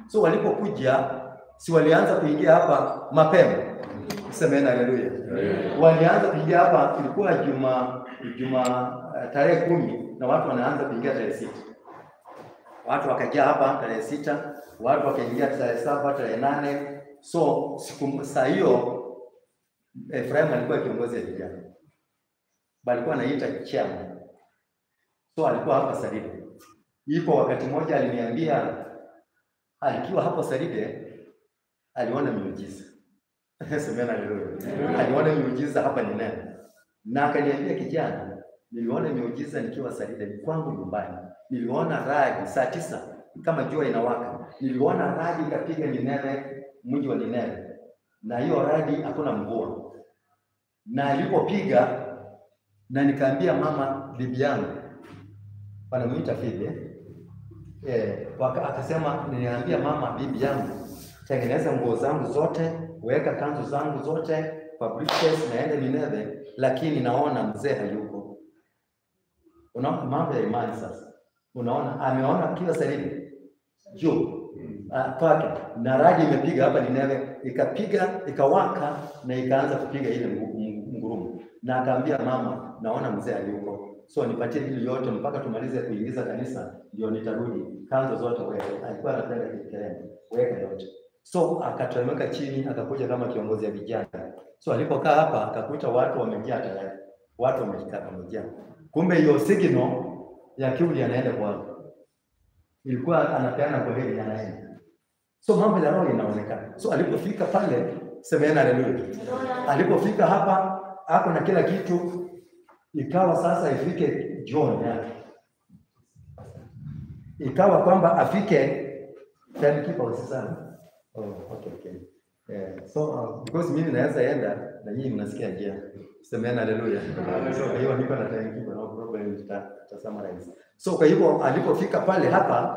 So walipokuja, si walianza kuingia hapa mapema? Semeni haleluya. Walianza kuingia hapa, ilikuwa juma juma uh, tarehe kumi na watu wanaanza kuingia tarehe sita. Watu wakajaa hapa tarehe sita, watu wakaingia tarehe saba, tarehe nane. So siku saa hiyo Efraim alikuwa kiongozi ya vijana, balikuwa anaita chairman. So alikuwa hapa Saride. Ipo wakati mmoja aliniambia, alikiwa hapo Saride aliona miujiza semena haleluya, aliona miujiza hapa ni nani, na akaniambia, kijana, niliona miujiza nikiwa Saride, ni kwangu nyumbani. Niliona radi saa tisa kama jua inawaka, niliona radi ikapiga Nineve, mji wa Nineve, na hiyo radi hakuna mvua, na alipopiga na nikaambia mama bibi yangu wanamuita Fide eh, waka, akasema niliambia mama bibi yangu, tengeneza nguo zangu zote, weka kanzu zangu zote kwa briefcase, naende Nineve, lakini naona mzee hayuko. Unaona mambo ya imani sasa. Unaona ameona kila Saride juu uh, pake na radi imepiga hapa Nineve, ikapiga ikawaka na ikaanza kupiga ile ngurumo, na akaambia mama, naona mzee hayuko so nipatie hili yote mpaka tumalize kuingiza kanisa, ndio nitarudi. Kanzo zote weka, alikuwa anapenda kikerema, weka yote. So akateremka chini, akakuja kama kiongozi ya vijana. So alipokaa hapa, akakuta watu wamejaa tayari, watu wamekaa wamejaa. Kumbe hiyo signal ya kiuli anaenda kwao, ilikuwa anapeana kwa hili anaenda. So mambo ya roho inaonekana. So alipofika pale, semeni haleluya. Alipofika hapa, ako na kila kitu ikawa sasa ifike jioni yake, ikawa kwamba afike timekeeper usisana. Oh, okay, okay. Yeah. So uh, because mimi naweza enda na nyinyi mnasikia njia. Semeni haleluya. So kwa hiyo niko na timekeeper no problem tuta, tuta summarize. So kwa hivyo alipofika pale hapa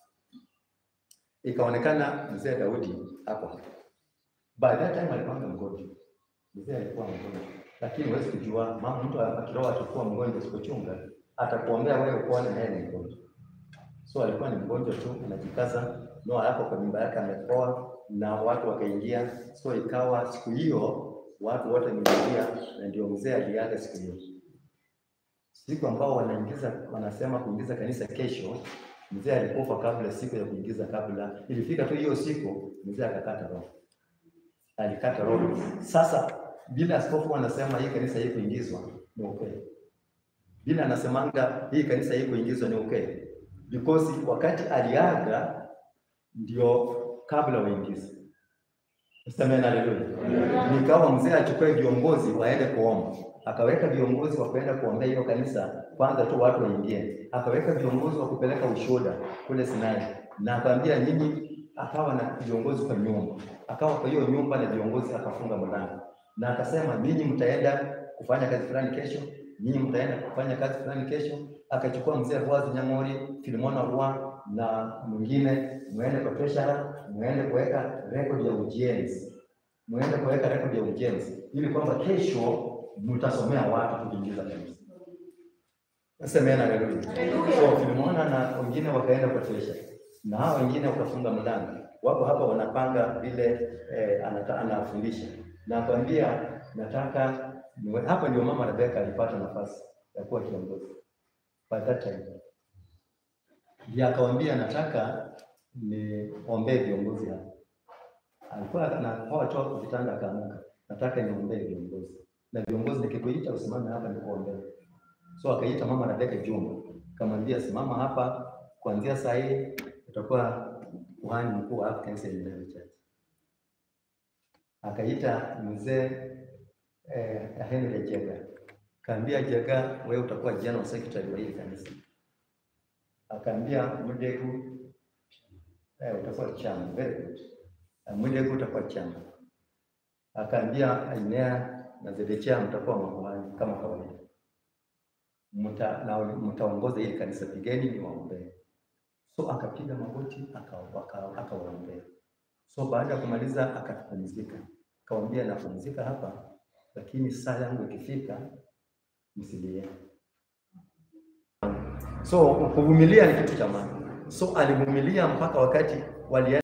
ikaonekana mzee Daudi hapo hapa. By that time alikuwa mgonjwa. Mzee alikuwa mgonjwa lakini huwezi kujua mama, mtu akiroa atakuwa mgonjwa usipochunga, atakuombea wewe kuona naye ni mgonjwa. So alikuwa ni mgonjwa tu, anajikaza Noa hapo kwa nyumba yake amepoa, na watu wakaingia. So ikawa siku hiyo watu wote wameingia, na ndio mzee aliaga siku hiyo. Siku ambao wanaingiza wanasema kuingiza kanisa kesho, mzee alikufa kabla siku ya kuingiza, kabla ilifika tu hiyo siku, mzee akakata roho, alikata roho. Sasa bila askofu anasema hii kanisa hii kuingizwa ni okay. Bila anasemanga hii kanisa hii kuingizwa ni okay. Because wakati aliaga ndio kabla waingize. Semeni haleluya. Nikawa mzee achukue viongozi waende kuomba. Akaweka viongozi wa kwenda kuombea hiyo kanisa, kwanza tu watu waingie. Akaweka viongozi wa kupeleka ushuhuda kule Sinai. Na akamwambia nyinyi, akawa na viongozi kwa nyumba. Akawa kwa hiyo nyumba na viongozi akafunga mlango na akasema ninyi mtaenda kufanya kazi fulani kesho, nyinyi mtaenda kufanya kazi fulani kesho. Akachukua mzee Boazi Nyamori, Filimona Rua na mwingine, muende kwa treasurer, muende kuweka rekodi ya ujenzi, muende kuweka rekodi ya ujenzi ili kwamba kesho mtasomea watu kuingiza kanisa. Semeni haleluya. So Filimona na wengine wakaenda kwa treasurer na hao wengine wakafunga mlango, wako hapa wanapanga vile eh, anata, anafundisha na kwambia nataka niwe hapa. Ndio mama Rebeka alipata nafasi ya kuwa kiongozi by that time, ndio akawambia nataka niombee viongozi hapa. Alikuwa anapoa toka kitanda akaamka, nataka niombee viongozi na viongozi, nikikuita usimame hapa nikuombee. So akaita mama Rebeka Juma, akamwambia simama hapa, kuanzia saa hii utakuwa kuhani mkuu wa African Seminary Church akaita mzee eh, Henry Jega, kaambia Jega, wewe utakuwa general secretary wa hili kanisa. Akaambia Mudegu, eh, utakuwa chama. Very good. Mudegu utakuwa chama. Akaambia Ainea na Zedechia mtakuwa makuhani kama kawaida, mta na mtaongoza hili kanisa, pigeni ni waombee. So akapiga magoti akawaombea. So baada ya kumaliza akapumzika, akawambia napumzika hapa, lakini saa yangu ikifika msilie. So kuvumilia ni kitu cha maana. So alivumilia mpaka wakati wali